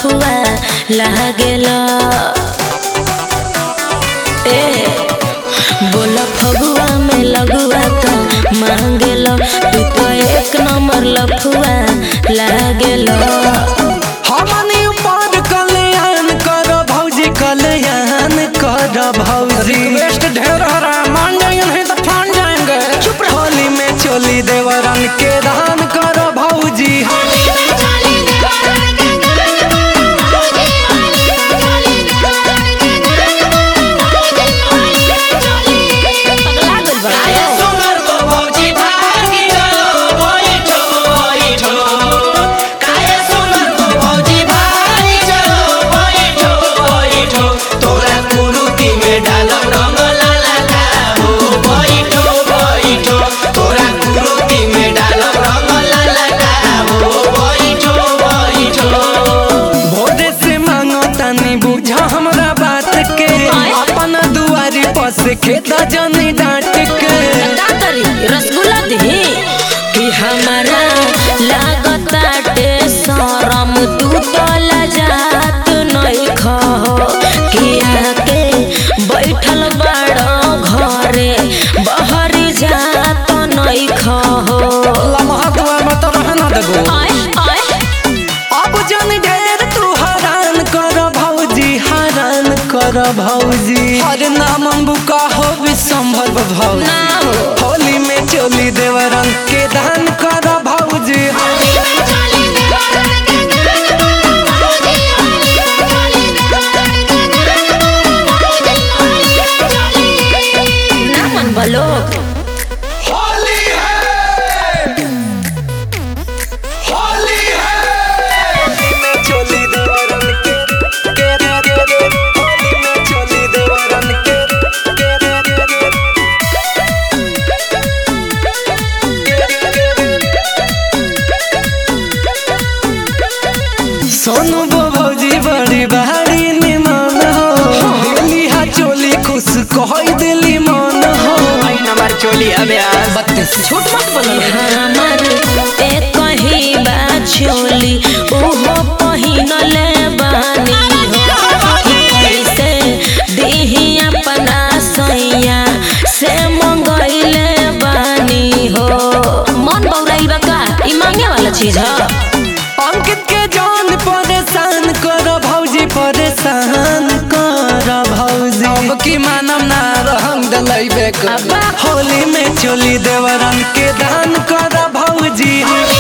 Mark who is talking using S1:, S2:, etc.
S1: लफुआ लागेला ए बोला फगुआ में लगुआ का मांगेला तू तो एक नंबर लफुआ लागेला
S2: हमनी ऊपर कल्याण कर भौजी कल्याण कर भौजी वेस्ट ढेर हरा मान जाएंगे नहीं तो फान जाएंगे चुप होली में चोली देवरन के दान कर भौजी
S1: पगला गइल बा
S3: तोरा कुरुती में डालब रंग लाला का हो बैठो बैठो तोरा कुरुती में डालब रंग लाला का हो बैठो बैठो
S2: भोरे से मांगो तनी बुझा हमरा बात के अपन दुआरी पस खेत जनी डांट के
S1: का करी रसगुल्ला दी कि हमारा लागताटे शरम तू तो लजात नहीं खो किया के बैठल बड़ घरे बहरी जात नहीं खो
S2: लम्हा दुआर में तो रहना देबो
S1: आय आय
S2: अब जन ढेर तू हरान कर भौजी हरान कर भौजी हर नाम बुका हो विसंभव भौजी
S1: ना हो
S2: होली में चोली देवरंग के दान कर भौजी
S1: ना मन बलो
S3: होली है होली है
S2: होली में चोली देवरंग के के रे रे रे होली में चोली देवरंग के के रे रे रे सोनू बो भौजी बड़ी बहारी निमान हो दिली हा चोली खुश कहई दिली मन हो आई नंबर चोली अबे बत्तीस
S1: झूठ मत बोलो हमर एक ही बा छोली ओहो पहिनले बानी हो कैसे देही अपना सैया से मंगैले बानी हो मन बौराई बा का ई मांगे वाला चीज है
S2: अंकित के जान परेशान कर भौजी परेशान कर भौजी अब की मानम ना रहंग दलई बेक
S1: अब्बा।
S2: होली में चोली देवरन के दान कर भौजी